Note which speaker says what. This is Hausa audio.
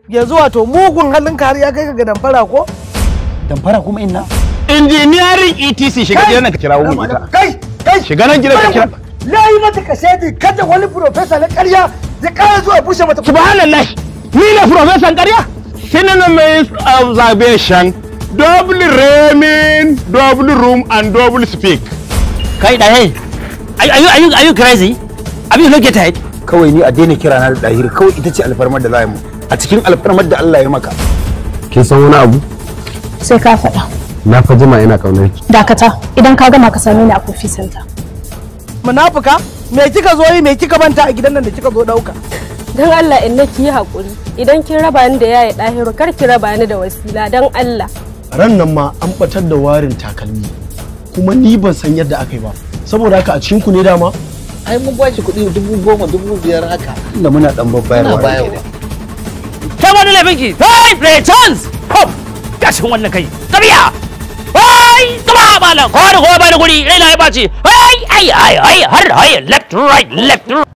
Speaker 1: yanzu wato mugun halin kariya kai ga damfara ko
Speaker 2: damfara kuma inna
Speaker 3: Engineering ETC shiga gidan nan ka kira mu ita.
Speaker 1: kai kai
Speaker 3: Shiga nan gidan ka kira.
Speaker 1: na yi mata ka shaidi kada wani profesa na ƙarya ya ƙara zuwa bushe mata
Speaker 3: Subhanallah. Ni ne professor ƙarya. Synonyms of observation. Double ramming, double room and double speak.
Speaker 2: kai da hey are you are you are you crazy have you looked at it kawai ni a daina kira na da dahir kawai ita ce alfarmar da za mu a cikin alfarmar da Allah ya maka
Speaker 4: kin san wani abu
Speaker 5: sai ka faɗa
Speaker 4: na fa jima ina kaunar ki
Speaker 5: dakata idan ka gama ka same ni a kofi center
Speaker 1: munafuka me kika zo yi me kika manta a gidan nan da kika zo ɗauka
Speaker 6: Don Allah in na ki yi haƙuri idan kin raba ni da yaya ɗahiru kar ki raba ni da wasila don Allah.
Speaker 7: ran nan ma an batar da warin takalmi kuma ni ban san yadda aka yi ba saboda haka a cikin ku ne dama
Speaker 8: ai mun ba shi kuɗi dubu goma dubu biyar haka
Speaker 2: inda muna dan
Speaker 8: ana
Speaker 2: babbayarwa
Speaker 8: bayarwa
Speaker 2: kai wani laifinki hey play chance hop gashin wannan kai tabiya hey kuma malam ko da ko ba da guri rai na ya baci hey ai ai ai har hai left right left